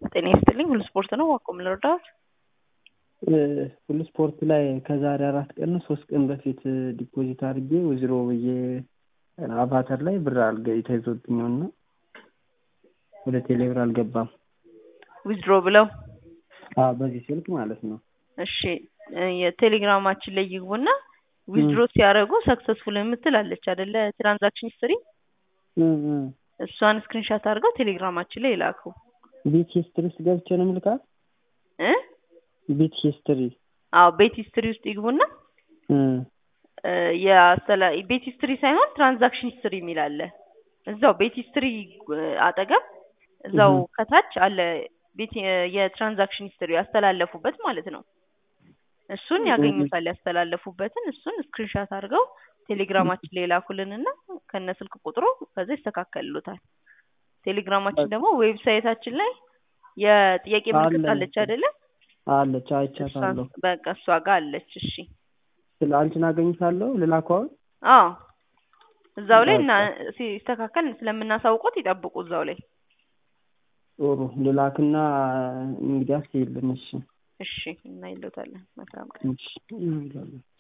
ጤና ይስጥልኝ። ሁሉ ስፖርት ነው። ዋቆም ልርዳት። ሁሉ ስፖርት ላይ ከዛሬ አራት ቀን ነው ሶስት ቀን በፊት ዲፖዚት አድርጌ ወዝሮ ብዬ አቫተር ላይ ብር አልገ ተይዞብኝ ነው እና ወደ ቴሌብር አልገባም። ዊዝድሮ ብለው አዎ፣ በዚህ ስልክ ማለት ነው። እሺ የቴሌግራማችን ላይ ይግቡና ዊዝድሮ ሲያደርጉ ሰክሰስፉል የምትል አለች አይደለ? ትራንዛክሽን ሂስትሪ እሷን ስክሪንሻት አድርገው ቴሌግራማችን ላይ ይላኩ። ቤት ሂስትሪ ውስጥ ገብቼ ነው የምልካት። እ ቤት ሂስትሪ አዎ ቤት ሂስትሪ ውስጥ ይግቡና የአስተላ ቤት ሂስትሪ ሳይሆን ትራንዛክሽን ሂስትሪ የሚል አለ። እዛው ቤት ሂስትሪ አጠገብ እዛው ከታች አለ ቤት የትራንዛክሽን ሂስትሪ ያስተላለፉበት ማለት ነው። እሱን ያገኙታል። ያስተላለፉበትን እሱን ስክሪንሻት አድርገው ቴሌግራማችን ላይ ላኩልንና ከነ ስልክ ቁጥሩ ከዛ ይስተካከልሉታል። ቴሌግራማችን ደግሞ ዌብሳይታችን ላይ የጥያቄ ምልክት አለች አይደለ? አለች፣ አይቻታለሁ። በቃ እሷ ጋር አለች። እሺ ስለ አንቺን አገኝሻለሁ ልላከው አሁን? አዎ እዛው ላይ እና ሲስተካከል ስለምናሳውቆት ይጠብቁ እዛው ላይ። ጥሩ ልላክና እንግዲህ አስይልን። እሺ እሺ እናይሎታለን። መልካም ቀን። እሺ